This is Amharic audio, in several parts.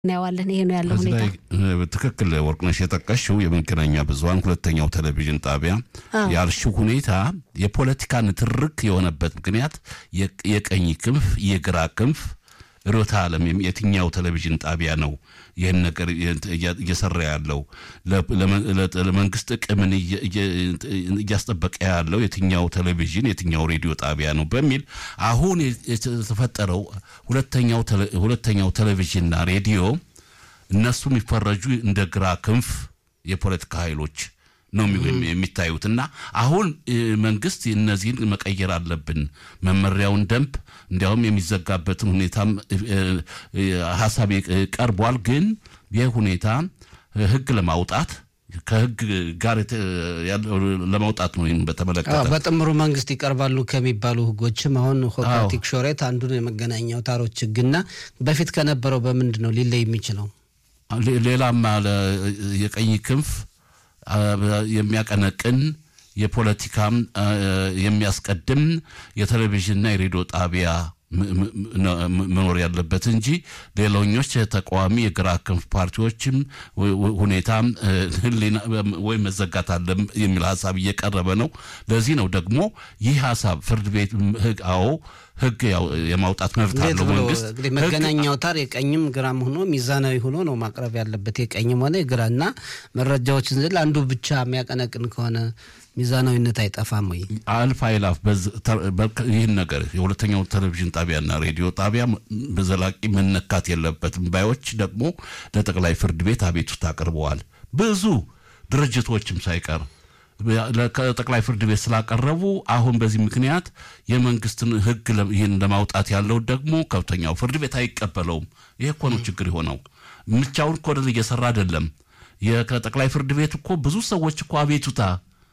እናየዋለን። ይሄ ነው ያለው እዚህ ሁኔታ። ላይ ትክክል ወርቅነሽ የጠቀሽው የመገናኛ ብዙኃን ሁለተኛው ቴሌቪዥን ጣቢያ ያልሽው ሁኔታ የፖለቲካ ንትርክ የሆነበት ምክንያት የቅ- የቀኝ ክንፍ የግራ ክንፍ ርዕዮተ ዓለም የም- የትኛው ቴሌቪዥን ጣቢያ ነው ይህን ነገር እያ- እየሰራ ያለው ለ- ለመ- ለ- ለመንግስት ጥቅምን እየ- እየ- እያስጠበቀ ያለው የትኛው ቴሌቪዥን የትኛው ሬዲዮ ጣቢያ ነው በሚል አሁን የተፈጠረው ሁለተኛው ቴሌ- ሁለተኛው ቴሌቪዥንና ሬዲዮ እነሱ የሚፈረጁ እንደ ግራ ክንፍ የፖለቲካ ኃይሎች ነው የሚ- የሚታዩት እና አሁን እ, መንግስት እነዚህን መቀየር አለብን መመሪያውን ደንብ እንዲያውም የሚዘጋበትን ሁኔታም እ, እ, ሀሳብ የ- ቀርቧል። ግን ይህ ሁኔታ እ, ህግ ለማውጣት ከህግ ጋር የተ- ያለው ለማውጣት ነው። ይህን በተመለከተ አዎ፣ በጥምሩ መንግስት ይቀርባሉ ከሚባሉ ህጎችም አሁን አዎ። ሆፓቲክ ሾሬት አንዱ ነው የመገናኛ አውታሮች ህግና በፊት ከነበረው በምንድን ነው ሊለይ የሚችለው? ሌ- ሌላም አለ የቀኝ ክንፍ አ, የሚያቀነቅን የፖለቲካም አ, የሚያስቀድም የቴሌቪዥንና የሬዲዮ ጣቢያ ም- ም- ነ- ም- መኖር ያለበት እንጂ ሌሎኞች ተቃዋሚ የግራ ክንፍ ፓርቲዎችም ሁ- ሁ- ሁኔታም እ, ህሊና ወይም መዘጋት አለ የሚል ሀሳብ እየቀረበ ነው። ለዚህ ነው ደግሞ ይህ ሀሳብ ፍርድ ቤት ም- ህግ አዎ ህግ ያው የማውጣት መብት እንዴት አለው ብሎ መንግስት እንግዲህ ህግ መገናኛ አውታር የቀኝም ግራም ሆኖ ሚዛናዊ ሆኖ ነው ማቅረብ ያለበት የቀኝም ሆነ የግራ እና መረጃዎችን ዝል አንዱ ብቻ የሚያቀነቅን ከሆነ ሚዛናዊነት አይጠፋም ወይ? አልፍ አይላፍ በዝ- ተ- በርከ- ይህን ነገር የሁለተኛው ቴሌቪዥን ጣቢያና ሬዲዮ ጣቢያ ም- በዘላቂ መነካት የለበትም ባዮች ደግሞ ለጠቅላይ ፍርድ ቤት አቤቱታ አቅርበዋል። ብዙ ድርጅቶችም ሳይቀር ለ- ከጠቅላይ ፍርድ ቤት ስላቀረቡ አሁን በዚህ ምክንያት የመንግስትን ህግ ለ- ይህን ለማውጣት ያለው ደግሞ ከፍተኛው ፍርድ ቤት አይቀበለውም። ይህ እኮ ነው ችግር የሆነው። ምቻውን እኮ ወደ እየሰራ አይደለም። የ- ከጠቅላይ ፍርድ ቤት እኮ ብዙ ሰዎች እኮ አቤቱታ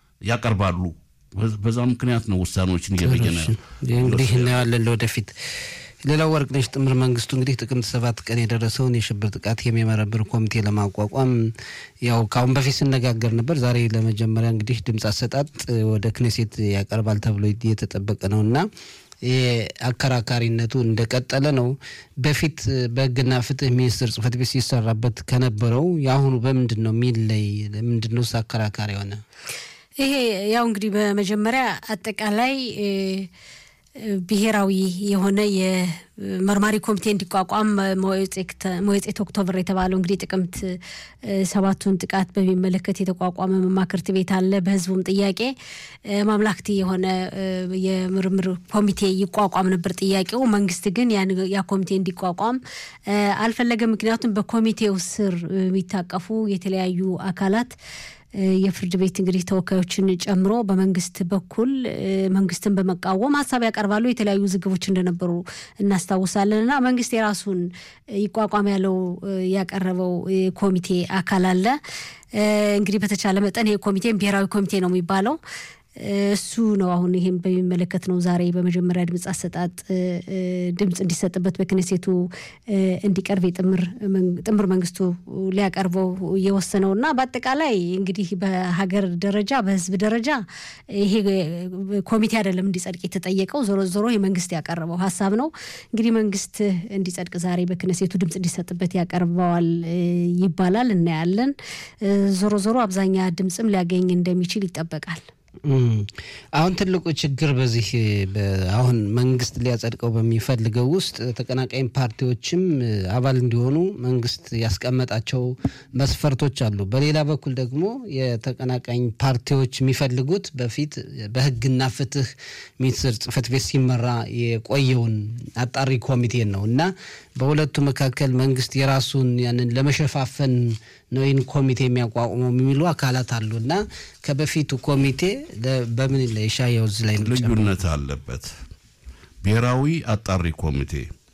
ያቀርባሉ። በ- በዛ ምክንያት ነው ውሳኔዎችን እየበየነ ይህ እንግዲህ እናየዋለን ለወደፊት። ሌላው ወርቅነሽ ጥምር መንግስቱ እንግዲህ ጥቅምት ሰባት ቀን የደረሰውን የሽብር ጥቃት የሚመረምር ኮሚቴ ለማቋቋም ያው ከአሁን በፊት ስነጋገር ነበር። ዛሬ ለመጀመሪያ እንግዲህ ድምፅ አሰጣጥ ወደ ክኔሴት ያቀርባል ተብሎ የተጠበቀ ነው እና ይህ አከራካሪነቱ እንደቀጠለ ነው። በፊት በህግና ፍትህ ሚኒስቴር ጽህፈት ቤት ሲሰራበት ከነበረው የአሁኑ በምንድን ነው የሚለይ? ምንድን ነው አከራካሪ የሆነ? ይሄ ያው እንግዲህ በመጀመሪያ አጠቃላይ እ፣ እ፣ ብሔራዊ የሆነ የመርማሪ ኮሚቴ እንዲቋቋም መወጼት ኦክቶበር የተባለው እንግዲህ ጥቅምት እ፣ ሰባቱን ጥቃት በሚመለከት የተቋቋመ መማክርት ቤት አለ። በህዝቡም ጥያቄ እ፣ ማምላክቲ የሆነ እ፣ የምርምር ኮሚቴ ይቋቋም ነበር ጥያቄው። መንግስት ግን ያን ያ ኮሚቴ እንዲቋቋም እ፣ አልፈለገም። ምክንያቱም በኮሚቴው ስር እ፣ የሚታቀፉ የተለያዩ አካላት እ፣ የፍርድ ቤት እንግዲህ ተወካዮችን ጨምሮ በመንግስት በኩል እ፣ መንግስትን በመቃወም ሀሳብ ያቀርባሉ። የተለያዩ ዝግቦች እንደነበሩ እናስታውሳለን። እና መንግስት የራሱን ይቋቋም ያለው እ፣ ያቀረበው የኮሚቴ አካል አለ። እ፣ እንግዲህ በተቻለ መጠን ይሄ ኮሚቴም ብሔራዊ ኮሚቴ ነው የሚባለው እ፣ እሱ ነው አሁን ይህም በሚመለከት ነው ዛሬ በመጀመሪያ ድምፅ አሰጣጥ እ፣ እ፣ ድምፅ እንዲሰጥበት በክነሴቱ እ፣ እንዲቀርብ የጥምር መን- ጥምር መንግስቱ ሊያቀርበው የወሰነው እና በአጠቃላይ እንግዲህ በሀገር ደረጃ በህዝብ ደረጃ ይሄ ኮሚቴ አይደለም እንዲጸድቅ የተጠየቀው ዞሮ ዞሮ የመንግስት ያቀረበው ሀሳብ ነው። እንግዲህ መንግስት እንዲጸድቅ ዛሬ በክነሴቱ ድምፅ እንዲሰጥበት ያቀርበዋል እ፣ ይባላል። እናያለን። እ፣ ዞሮ ዞሮ አብዛኛ ድምፅም ሊያገኝ እንደሚችል ይጠበቃል። እም፣ አሁን ትልቁ ችግር በዚህ በ- አሁን መንግስት ሊያጸድቀው በሚፈልገው ውስጥ ተቀናቃኝ ፓርቲዎችም እ፣ አባል እንዲሆኑ መንግስት ያስቀመጣቸው መስፈርቶች አሉ። በሌላ በኩል ደግሞ የተቀናቃኝ ፓርቲዎች የሚፈልጉት በፊት በህግና ፍትህ ሚኒስቴር ጽህፈት ቤት ሲመራ የቆየውን አጣሪ ኮሚቴን ነው እና በሁለቱ መካከል መንግስት የራሱን ያንን ለመሸፋፈን ነው ይህን ኮሚቴ የሚያቋቁመው የሚሉ አካላት አሉ እና ከበፊቱ ኮሚቴ ለ- በምን ለሻየው እዚህ ላይ ነው ጨምሮ- ልዩነት አለበት። ብሔራዊ አጣሪ ኮሚቴ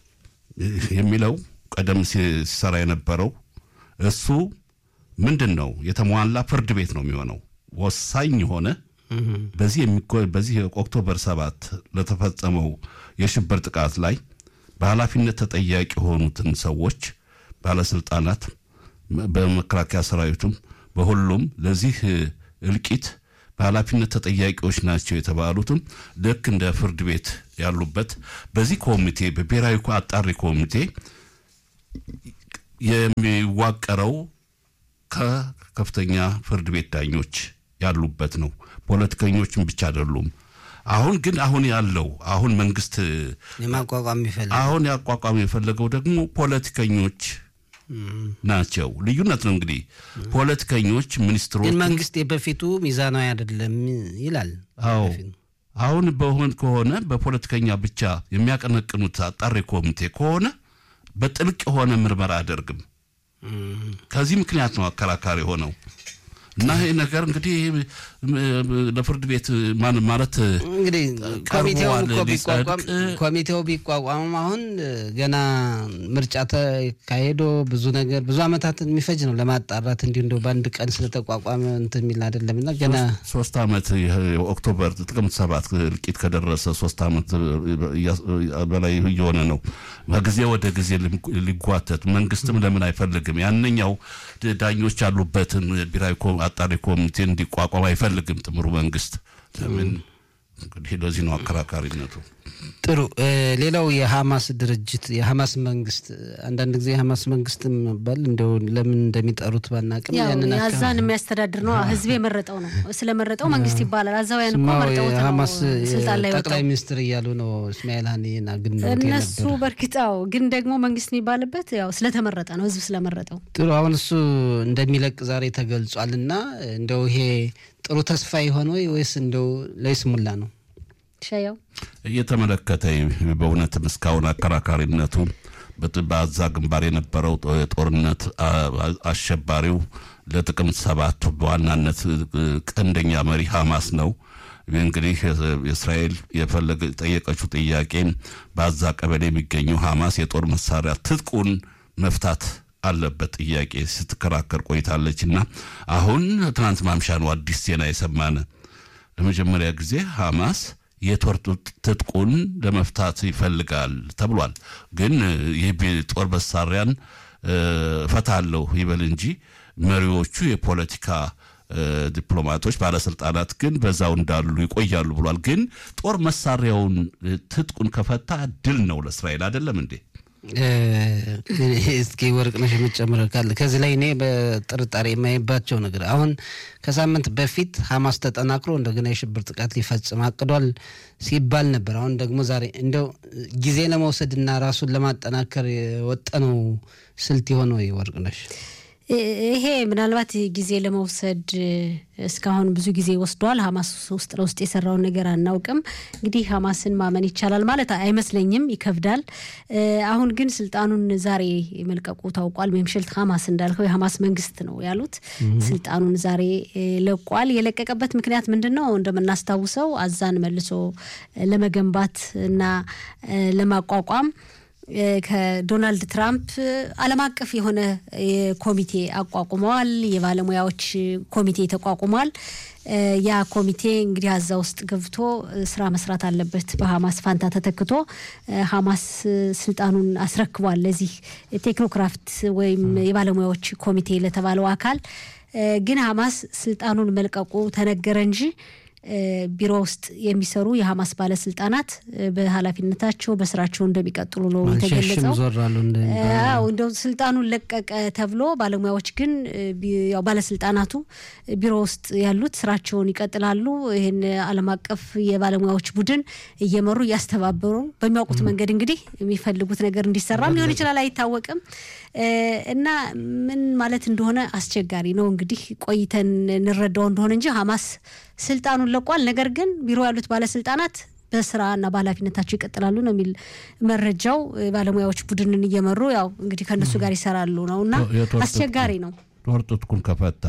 የሚለው ቀደም ሲ- ሲሰራ የነበረው እሱ ምንድን ነው? የተሟላ ፍርድ ቤት ነው የሚሆነው። ወሳኝ የሆነ በዚህ የሚኮ- በዚህ ኦክቶበር ሰባት ለተፈጸመው የሽብር ጥቃት ላይ በኃላፊነት ተጠያቂ የሆኑትን ሰዎች ባለስልጣናት በመከላከያ ሰራዊቱም በሁሉም ለዚህ እልቂት በኃላፊነት ተጠያቂዎች ናቸው የተባሉትም ልክ እንደ ፍርድ ቤት ያሉበት በዚህ ኮሚቴ በብሔራዊ አጣሪ ኮሚቴ የሚዋቀረው ከከፍተኛ ፍርድ ቤት ዳኞች ያሉበት ነው። ፖለቲከኞችም ብቻ አይደሉም። አሁን ግን አሁን ያለው አሁን መንግስት የማቋቋም የሚፈልግ አሁን ያቋቋም የፈለገው ደግሞ ፖለቲከኞች ናቸው። ልዩነት ነው እንግዲህ ፖለቲከኞች ሚኒስትሮች ግን መንግስት የበፊቱ ሚዛናዊ አይደለም ይላል። አዎ አሁን በሆን ከሆነ በፖለቲከኛ ብቻ የሚያቀነቅኑት አጣሪ ኮሚቴ ከሆነ በጥልቅ የሆነ ምርመራ አያደርግም። ከዚህ ምክንያት ነው አከራካሪ ሆነው እና ይህ ነገር እንግዲህ ለፍርድ ቤት ማን ማለት እንግዲህ ኮሚቴው ቀርቧል እኮ ቢቋቋም ሊጸድቅ ኮሚቴው ቢቋቋምም አሁን ገና ምርጫ ተካሄዶ ብዙ ነገር ብዙ ዓመታትን የሚፈጅ ነው ለማጣራት እንዲሁ እንደው በአንድ ቀን ስለተቋቋመ እንትን የሚል አይደለም እና ገና ሶስት ዓመት ይህ ኦክቶበር ጥቅምት ሰባት እልቂት ከደረሰ ሶስት ዓመት በላይ እየሆነ ነው። ከጊዜ ወደ ጊዜ ሊጓተት መንግስትም ለምን አይፈልግም? ያንኛው ዳኞች ያሉበትን ብሔራዊ ኮ- አጣሪ ኮሚቴ እንዲቋቋም አይፈልግም ጥምሩ መንግስት። ለምን እንግዲህ ለዚህ ነው አከራካሪነቱ። ጥሩ እ፣ ሌላው የሐማስ ድርጅት የሐማስ መንግስት አንዳንድ ጊዜ የሐማስ መንግስት መባል እንደው ለምን እንደሚጠሩት ባናቅም ያው ያንን አካባቢ አዛን የሚያስተዳድር ነው። ህዝብ የመረጠው ነው። ስለመረጠው መንግስት ይባላል። አዛውያን እኮ ስማው መርጠውት ነው የሐማስ ስልጣን ላይ ጠቅላይ ወጣው። ሚኒስትር እያሉ ነው እስማኤል ሀኒን አግንነውት እነሱ የነበረ በእርግጣው ግን ደግሞ መንግስት የሚባልበት ያው ስለተመረጠ ነው። ህዝብ ስለመረጠው ጥሩ አሁን እሱ እንደሚለቅ ዛሬ ተገልጿል እና እንደው ይሄ ጥሩ ተስፋ የሆነ ወይ ወይስ እንደው ለይስሙላ ነው? ሻያው እየተመለከተ በእውነትም እስካሁን አከራካሪነቱ በት- በአዛ ግንባር የነበረው ጦ- ጦርነት አ- አሸባሪው ለጥቅምት ሰባት በዋናነት እ፣ ቀንደኛ መሪ ሐማስ ነው። እንግዲህ የእስራኤል የፈለገ ጠየቀችው ጥያቄ በአዛ ቀበሌ የሚገኘው ሐማስ የጦር መሳሪያ ትጥቁን መፍታት አለበት ጥያቄ ስትከራከር ቆይታለች እና አሁን ትናንት ማምሻ ነው አዲስ ዜና የሰማነ ለመጀመሪያ ጊዜ ሐማስ የጦር ትጥቁን ለመፍታት ይፈልጋል ተብሏል። ግን ይህ ቢ- ጦር መሳሪያን እ፣ እፈታለሁ ይበል እንጂ መሪዎቹ የፖለቲካ እ፣ ዲፕሎማቶች፣ ባለስልጣናት ግን በዛው እንዳሉ ይቆያሉ ብሏል። ግን ጦር መሳሪያውን እ፣ ትጥቁን ከፈታ ድል ነው ለእስራኤል አይደለም እንዴ? እ፣ እስኪ ወርቅነሽ የምትጨምረው ካለ ከዚህ ላይ እኔ በጥርጣሬ የማይባቸው ነገር አሁን ከሳምንት በፊት ሐማስ ተጠናክሮ እንደገና የሽብር ጥቃት ሊፈጽም አቅዷል ሲባል ነበር። አሁን ደግሞ ዛሬ እንደው ጊዜ ለመውሰድና ራሱን ለማጠናከር የወጠነው ስልት የሆነ ወይ ወርቅነሽ? ይሄ ምናልባት ጊዜ ለመውሰድ እስካሁን ብዙ ጊዜ ወስዷል። ሀማስ ውስጥ ለውስጥ የሰራውን ነገር አናውቅም። እንግዲህ ሀማስን ማመን ይቻላል ማለት አይመስለኝም፣ ይከብዳል። አሁን ግን ስልጣኑን ዛሬ መልቀቁ ታውቋል። ሜምሸልት ሀማስ እንዳልከው የሀማስ መንግስት ነው ያሉት ስልጣኑን ዛሬ ለቋል። የለቀቀበት ምክንያት ምንድን ነው? እንደምናስታውሰው አዛን መልሶ ለመገንባት እና ለማቋቋም ከዶናልድ ትራምፕ ዓለም አቀፍ የሆነ ኮሚቴ አቋቁመዋል። የባለሙያዎች ኮሚቴ ተቋቁሟል። ያ ኮሚቴ እንግዲህ አዛ ውስጥ ገብቶ ስራ መስራት አለበት። በሀማስ ፋንታ ተተክቶ ሀማስ ስልጣኑን አስረክቧል ለዚህ ቴክኖክራፍት ወይም የባለሙያዎች ኮሚቴ ለተባለው አካል። ግን ሀማስ ስልጣኑን መልቀቁ ተነገረ እንጂ ቢሮ ውስጥ የሚሰሩ የሀማስ ባለስልጣናት በኃላፊነታቸው በስራቸው እንደሚቀጥሉ ነው የተገለጸው። አዎ እንደው ስልጣኑን ለቀቀ ተብሎ ባለሙያዎች ግን ያው ባለስልጣናቱ ቢሮ ውስጥ ያሉት ስራቸውን ይቀጥላሉ። ይህን ዓለም አቀፍ የባለሙያዎች ቡድን እየመሩ እያስተባበሩ በሚያውቁት መንገድ እንግዲህ የሚፈልጉት ነገር እንዲሰራም ሊሆን ይችላል፣ አይታወቅም። እና ምን ማለት እንደሆነ አስቸጋሪ ነው። እንግዲህ ቆይተን እንረዳው እንደሆነ እንጂ ሀማስ ስልጣኑን ለቋል። ነገር ግን ቢሮ ያሉት ባለስልጣናት በስራና በኃላፊነታቸው ይቀጥላሉ ነው የሚል መረጃው። ባለሙያዎች ቡድንን እየመሩ ያው እንግዲህ ከእነሱ ጋር ይሰራሉ ነው እና አስቸጋሪ ነው። ጦር ትጥቁን ከፈታ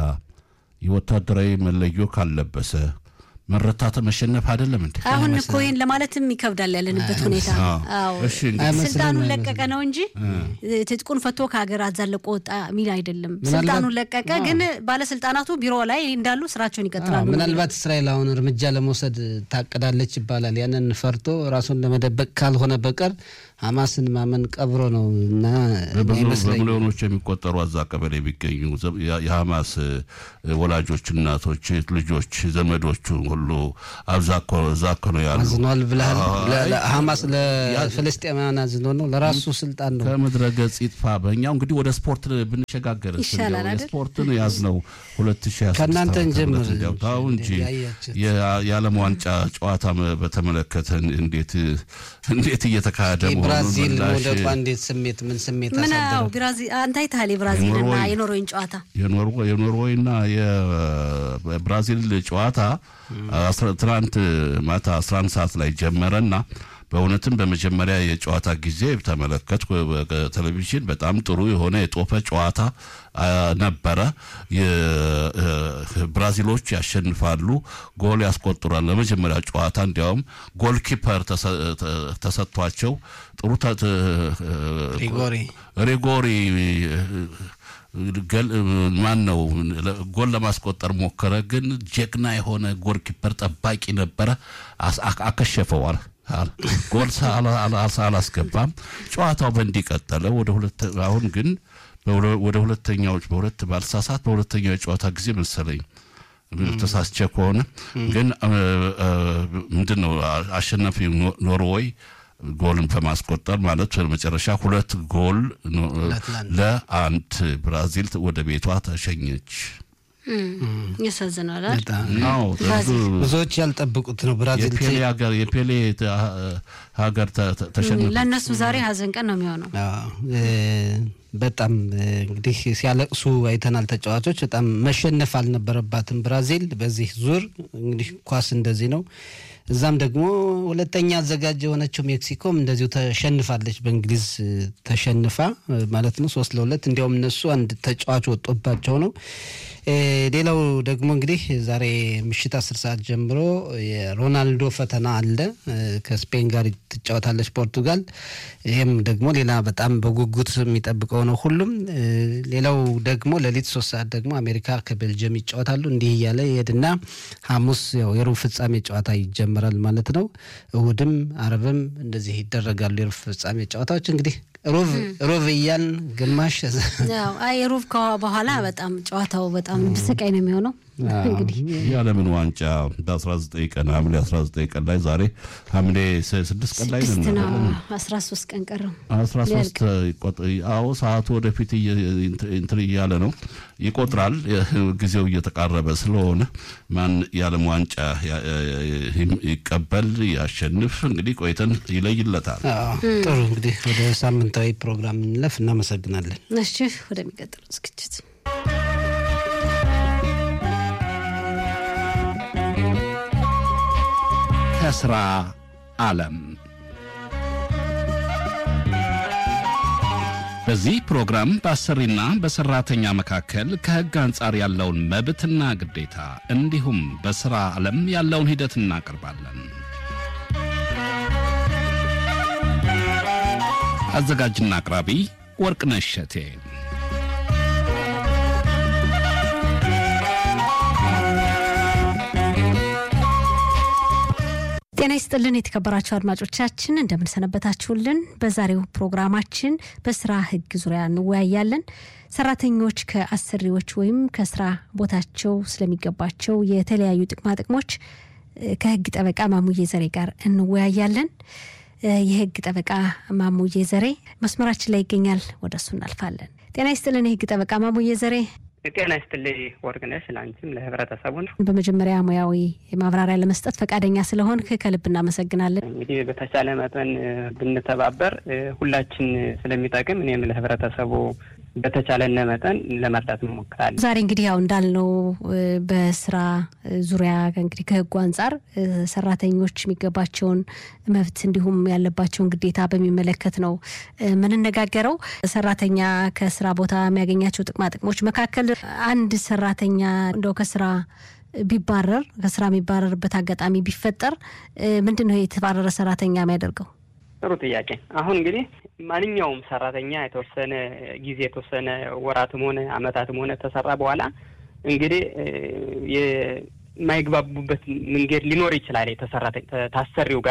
የወታደራዊ መለዮ ካለበሰ መረታተ መሸነፍ አይደለም እንዴ? አሁን እኮ ይህን ለማለትም ይከብዳል ያለንበት ሁኔታ። አዎ ስልጣኑን ለቀቀ ነው እንጂ ትጥቁን ፈቶ ከሀገር አዛለቆ ወጣ የሚል አይደለም። ስልጣኑን ለቀቀ፣ ግን ባለስልጣናቱ ቢሮ ላይ እንዳሉ ስራቸውን ይቀጥላሉ። ምናልባት እስራኤል አሁን እርምጃ ለመውሰድ ታቅዳለች ይባላል። ያንን ፈርቶ ራሱን ለመደበቅ ካልሆነ በቀር ሀማስን ማመን ቀብሮ ነው እና በሚሊዮኖች የሚቆጠሩ አዛ ቀበሌ የሚገኙ የሀማስ ወላጆች፣ እናቶች፣ ልጆች፣ ዘመዶቹ ሁሉ አብዛኮ ነው ያሉ። አዝኗል ብለሃል። ሀማስ ለፍልስጤማውያን አዝኖ ነው ለራሱ ስልጣን ነው። ከምድረ ገጽ ይጥፋ። በእኛው እንግዲህ ወደ ስፖርት ብንሸጋገር ይሻላል አይደል? ስፖርትን ያዝነው ሁለት ሺ ከእናንተ እንጀምር ታው እንጂ የዓለም ዋንጫ ጨዋታ በተመለከተ እንዴት እንዴት እየተካሄደ የብራዚል መሆኑን ወደቋ እንዴት ስሜት ምን ስሜት ምን አሳደረ? አዎ፣ ብራዚል አንተ አይተሃል የብራዚልና የኖርዌይ- የኖርዌይን ጨዋታ የኖርዌይና የብራዚል ጨዋታ አስራ- ትናንት ማታ 11 ሰዓት ላይ ጀመረና በእውነትም በመጀመሪያ የጨዋታ ጊዜ ተመለከትኩ በቴሌቪዥን። በጣም ጥሩ የሆነ የጦፈ ጨዋታ አ, ነበረ። የ- እ, ብራዚሎች ያሸንፋሉ፣ ጎል ያስቆጥራል። ለመጀመሪያ ጨዋታ እንዲያውም ጎል ኪፐር ተሰ- ተ- ተሰጥቷቸው ጥሩ ተ- ተ- ሪጎሪ ሪጎሪ ገል ማን ነው ጎል ለማስቆጠር ሞከረ፣ ግን ጀግና የሆነ ጎል ኪፐር ጠባቂ ነበረ። አስ- አ- አከሸፈው። አል- አል- ጎል ሳ- አላ- አላ- አላስገባም። ጨዋታው በእንዲህ ቀጠለ። ወደ ሁለት አሁን ግን በሁለ- ወደ ሁለተኛዎች በሁለት ባልሳሳት በሁለተኛው የጨዋታ ጊዜ መሰለኝ ተሳስቼ ከሆነ ግን ምንድን ነው አሸናፊ ኖ- ኖርዌይ ጎልን በማስቆጠር ማለት በመጨረሻ ሁለት ጎል ኖ- ለአንድ። ለአንድ ብራዚል ወደ ቤቷ ተሸኘች። ያሳዝናል አይደል? በጣም አዎ ብራዚል ብዙ- ብዙዎች ያልጠበቁት ነው። ብራዚል የፔሌ ሀገር የፔሌ ተ- ሀገር ተ- ተ- ተሸነፈ። ለእነሱ ዛሬ ሀዘን ቀን ነው የሚሆነው። አዎ፣ እ፣ በጣም እ፣ እንግዲህ ሲያለቅሱ አይተናል። ተጫዋቾች በጣም መሸነፍ አልነበረባትም ብራዚል በዚህ ዙር። እንግዲህ ኳስ እንደዚህ ነው። እዛም ደግሞ ሁለተኛ አዘጋጅ የሆነችው ሜክሲኮም እንደዚሁ ተሸንፋለች። በእንግሊዝ እ፣ ተሸንፋ እ፣ ማለት ነው ሶስት ለሁለት እንዲያውም እነሱ አንድ ተጫዋች ወጦባቸው ነው። እ፣ ሌላው ደግሞ እንግዲህ ዛሬ ምሽት አስር ሰዓት ጀምሮ የሮናልዶ ፈተና አለ። እ፣ ከስፔን ጋር ትጫወታለች ፖርቱጋል። ይህም ደግሞ ሌላ በጣም በጉጉት የሚጠብቀው ነው ሁሉም። እ፣ ሌላው ደግሞ ሌሊት ሶስት ሰዓት ደግሞ አሜሪካ ከቤልጅየም ይጫወታሉ። እንዲህ እያለ ይሄድና ሐሙስ ያው የሩብ ፍጻሜ ጨዋታ ይጀመራል ማለት ነው። እሁድም አርብም እንደዚህ ይደረጋሉ የሩብ ፍጻሜ ጨዋታዎች እንግዲህ ሩብ ሩብ እያልን ግማሽ ያው አይ ሩብ ከ- በኋላ በጣም ጨዋታው በጣም ስቃይ ነው የሚሆነው። እንግዲህ የዓለምን ዋንጫ በ19 ቀን ሐምሌ 19 ቀን ላይ ዛሬ ሐምሌ 6 ቀን ላይ ስድስት ነን ነው አይደለም? አስራ ሶስት ቀን ቀረው። 13 ይቆጥ- አዎ ሰዓቱ ወደፊት እየ- እንትን እያለ ነው ይቆጥራል። ጊዜው እየተቃረበ ስለሆነ ማን የዓለም ዋንጫ ያ- ይቀበል ያሸንፍ እንግዲህ ቆይተን ይለይለታል። አዎ፣ ጥሩ እንግዲህ ወደ ሳምንታዊ ፕሮግራም እንለፍ። እናመሰግናለን። እሺ ወደሚቀጥለው ዝግጅት ከስራ ዓለም በዚህ ፕሮግራም በአሰሪና በሰራተኛ መካከል ከሕግ አንጻር ያለውን መብትና ግዴታ እንዲሁም በሥራ ዓለም ያለውን ሂደት እናቀርባለን። አዘጋጅና አቅራቢ ወርቅነሽ እሸቴ። ጤና ይስጥልን የተከበራችሁ አድማጮቻችን እንደምንሰነበታችሁልን። በዛሬው ፕሮግራማችን በስራ ህግ ዙሪያ እንወያያለን። ሰራተኞች ከአሰሪዎች ወይም ከስራ ቦታቸው ስለሚገባቸው የተለያዩ ጥቅማ ጥቅሞች እ፣ ከህግ ጠበቃ ማሙዬ ዘሬ ጋር እንወያያለን። እ፣ የህግ ጠበቃ ማሙዬ ዘሬ መስመራችን ላይ ይገኛል። ወደ እሱ እናልፋለን። ጤና ይስጥልን የህግ ጠበቃ ማሙዬ ዘሬ። ጤና ይስጥልኝ ወርቅነሽ፣ ለአንቺም ለህብረተሰቡን። በመጀመሪያ ሙያዊ ማብራሪያ ለመስጠት ፈቃደኛ ስለሆንክ ከልብ እናመሰግናለን። እንግዲህ በተቻለ መጠን እ፣ ብንተባበር እ፣ ሁላችን ስለሚጠቅም እኔም ለህብረተሰቡ በተቻለነ መጠን ለመርዳት እንሞክራለን። ዛሬ እንግዲህ ያው እንዳልነው እ፣ በስራ እ፣ ዙሪያ እንግዲህ ከህጉ አንጻር እ፣ ሰራተኞች የሚገባቸውን መብት እንዲሁም ያለባቸውን ግዴታ በሚመለከት ነው እ፣ የምንነጋገረው። ሰራተኛ ከስራ ቦታ የሚያገኛቸው ጥቅማ ጥቅሞች መካከል አንድ ሰራተኛ እንደው ከስራ ቢባረር ከስራ የሚባረርበት አጋጣሚ ቢፈጠር እ፣ ምንድን ነው የተባረረ ሰራተኛ የሚያደርገው? ጥሩ ጥያቄ። አሁን እንግዲህ ማንኛውም ሰራተኛ የተወሰነ ጊዜ የተወሰነ ወራትም ሆነ አመታትም ሆነ ተሰራ በኋላ እንግዲህ እ፣ የማይግባቡበት መንገድ ሊኖር ይችላል። የተሰራተ ታሰሪው ጋር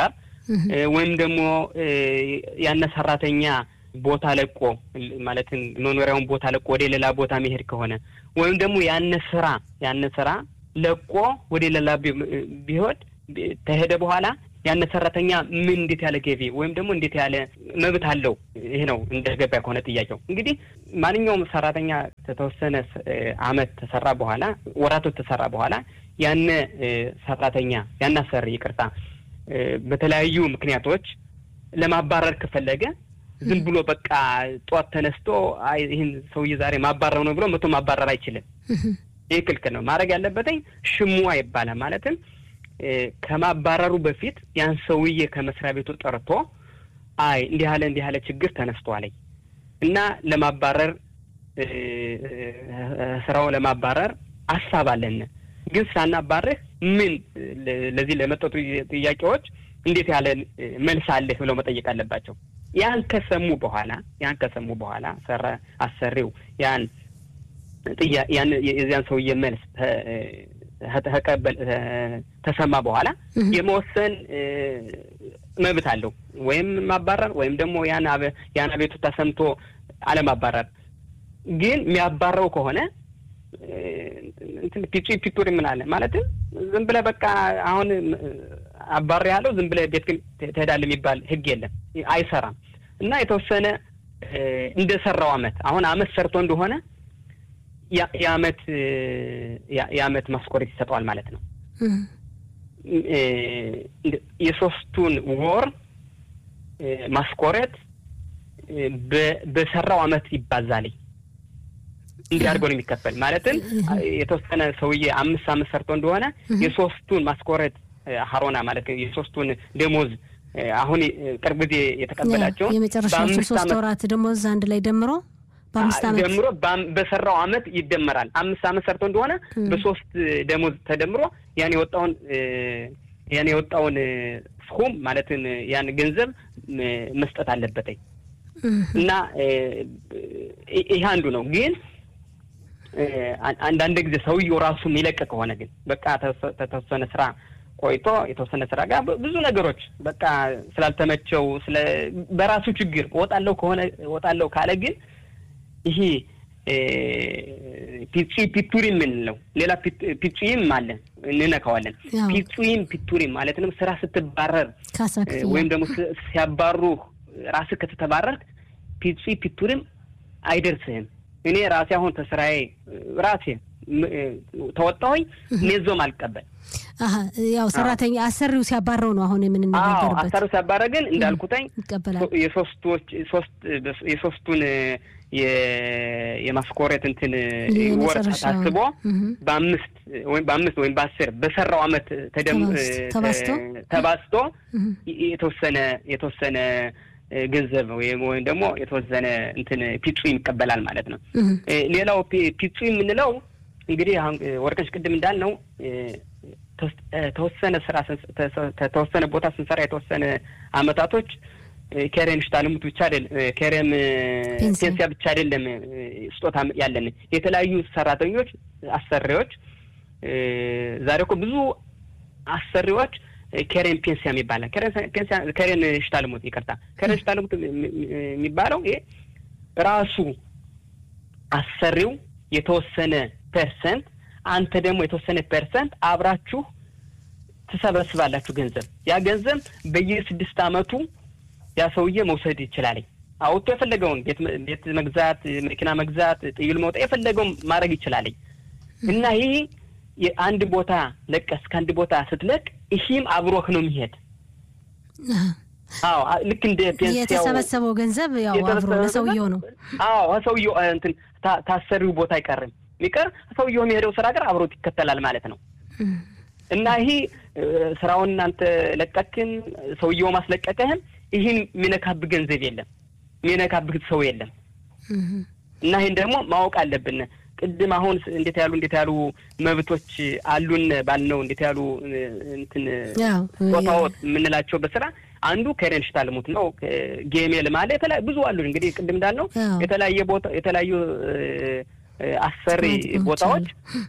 ወይም ደግሞ ያነ ሰራተኛ ቦታ ለቆ ማለትም መኖሪያውን ቦታ ለቆ ወደ ሌላ ቦታ መሄድ ከሆነ ወይም ደግሞ ያነ ስራ ያነ ስራ ለቆ ወደ ሌላ ቢሆን ተሄደ በኋላ ያነ ሰራተኛ ምን እንዴት ያለ ገቢ ወይም ደግሞ እንዴት ያለ መብት አለው? ይህ ነው እንደ ገበያ ከሆነ ጥያቄው። እንግዲህ ማንኛውም ሰራተኛ ከተወሰነ አመት ተሰራ በኋላ ወራቶች ተሰራ በኋላ ያነ ሰራተኛ ያነ አሰሪ ይቅርታ፣ በተለያዩ ምክንያቶች ለማባረር ከፈለገ ዝም ብሎ በቃ ጠዋት ተነስቶ ይህን ሰውዬ ዛሬ ማባረር ነው ብሎ መቶ ማባረር አይችልም። ይህ ክልክል ነው። ማድረግ ያለበትኝ ሽሙዋ ይባላል። ማለትም ከማባረሩ በፊት ያን ሰውዬ ከመስሪያ ቤቱ ጠርቶ አይ እንዲህ ያለ እንዲህ ያለ ችግር ተነስቷለኝ እና ለማባረር ስራው ለማባረር አሳብ አለን፣ ግን ሳናባርህ ምን ለዚህ ለመጠጡ ጥያቄዎች እንዴት ያለ መልስ አለህ ብለው መጠየቅ አለባቸው። ያን ከሰሙ በኋላ ያን ከሰሙ በኋላ ሰራ አሰሪው ያን ያን የዚያን ሰውዬ መልስ ተቀበል ተሰማ በኋላ የመወሰን መብት አለው። ወይም ማባረር ወይም ደግሞ ያን ያን አቤቱታ ሰምቶ አለማባረር። ግን የሚያባረው ከሆነ ፒቹ ፒቱር ምን ማለትም ዝም ብለህ በቃ አሁን አባር ያለው ዝም ብለህ ቤት ግን ትሄዳለህ የሚባል ሕግ የለም፣ አይሰራም። እና የተወሰነ እንደሰራው አመት አሁን አመት ሰርቶ እንደሆነ የአመት የአመት ማስኮሬት ይሰጠዋል ማለት ነው። የሶስቱን ወር ማስኮሬት በሰራው አመት ይባዛል። እንዲህ አድርገው ነው የሚከፈል። ማለትም የተወሰነ ሰውዬ አምስት አመት ሰርቶ እንደሆነ የሶስቱን ማስኮሬት ሀሮና ማለት የሶስቱን ደሞዝ አሁን ቅርብ ጊዜ የተቀበላቸውን የመጨረሻዎቹ ሶስት ወራት ደሞዝ አንድ ላይ ደምሮ በአምስት ዓመት ደምሮ በሰራው አመት ይደመራል። አምስት አመት ሰርቶ እንደሆነ በሶስት ደሞዝ ተደምሮ ያን የወጣውን ያን የወጣውን ስኩም ማለትን ያን ገንዘብ መስጠት አለበትኝ እና ይህ አንዱ ነው። ግን አንዳንድ ጊዜ ሰውየው ራሱ የሚለቅ ከሆነ ግን በቃ ተወሰነ ስራ ቆይቶ የተወሰነ ስራ ጋር ብዙ ነገሮች በቃ ስላልተመቸው ስለ በራሱ ችግር እወጣለሁ ከሆነ እወጣለሁ ካለ ግን ይሄ ፒጺ ፒቱሪም የምንለው ሌላ ፒጹይም አለ እንነካዋለን። ፒጹይም ፒቱሪም ማለትንም ስራ ስትባረር ወይም ደግሞ ሲያባሩ ራስህ ከተተባረርክ ፒጺ ፒቱሪም አይደርስህም። እኔ ራሴ አሁን ተስራዬ ራሴ ተወጣሁኝ ኔዞም አልቀበል ያው ሰራተኛ አሰሪው ሲያባረው ነው አሁን የምንነጋገርበት። አሰሪው ሲያባረ ግን እንዳልኩተኝ ይቀበላል። የሶስቶች ሶስት የሶስቱን የማስኮሬት እንትን ወር ታስቦ በአምስት ወይም በአምስት ወይም በአስር በሰራው አመት ተባዝቶ የተወሰነ የተወሰነ ገንዘብ ወይም ደግሞ የተወሰነ እንትን ፒጹ ይቀበላል ማለት ነው። ሌላው ፒጹ የምንለው እንግዲህ አሁን ወርቅነሽ ቅድም እንዳልነው ተወሰነ ስራ ተወሰነ ቦታ ስንሰራ የተወሰነ አመታቶች ኬሬም ሽታልሙት ብቻ አይደለም፣ ኬሬም ፔንሲያ ብቻ አይደለም ስጦታ ያለን የተለያዩ ሰራተኞች አሰሪዎች ዛሬ እኮ ብዙ አሰሪዎች ኬሬን ፔንሲያ የሚባለው ኬሬን ሽታልሙት ይቅርታ፣ ኬሬን ሽታልሙት የሚባለው ይሄ ራሱ አሰሪው የተወሰነ ፐርሰንት አንተ ደግሞ የተወሰነ ፐርሰንት አብራችሁ ትሰበስባላችሁ ገንዘብ። ያ ገንዘብ በየስድስት አመቱ ያ ሰውዬ መውሰድ ይችላል። አውጥቶ የፈለገውን ቤት መግዛት፣ መኪና መግዛት፣ ጥይል መውጣት የፈለገውን ማድረግ ይችላል እና ይህ የአንድ ቦታ ለቀስ ከአንድ ቦታ ስትለቅ ይህም አብሮህ ነው የሚሄድ። አዎ ልክ እንደ ፔንሲያው የተሰበሰበው ገንዘብ ያው አብሮ ለሰውየው ነው። አዎ ሰውየው እንትን ታሰሪው ቦታ አይቀርም ሚቀር ሰውየው የሚሄደው ስራ ጋር አብሮት ይከተላል ማለት ነው እና ይሄ ስራውን እናንተ ለቀክን ሰውየው ማስለቀቀህም ይህን የሚነካብህ ገንዘብ የለም፣ የሚነካብህ ሰው የለም። እና ይህን ደግሞ ማወቅ አለብን። ቅድም አሁን እንዴት ያሉ እንዴት ያሉ መብቶች አሉን ባልነው እንዴት ያሉ እንትን ቦታዎች የምንላቸው በስራ አንዱ ከሬን ሽታልሙት ነው። ጌሜል ማለ ብዙ አሉ። እንግዲህ ቅድም እንዳልነው የተለያየ ቦታ የተለያዩ አሰሪ ቦታዎች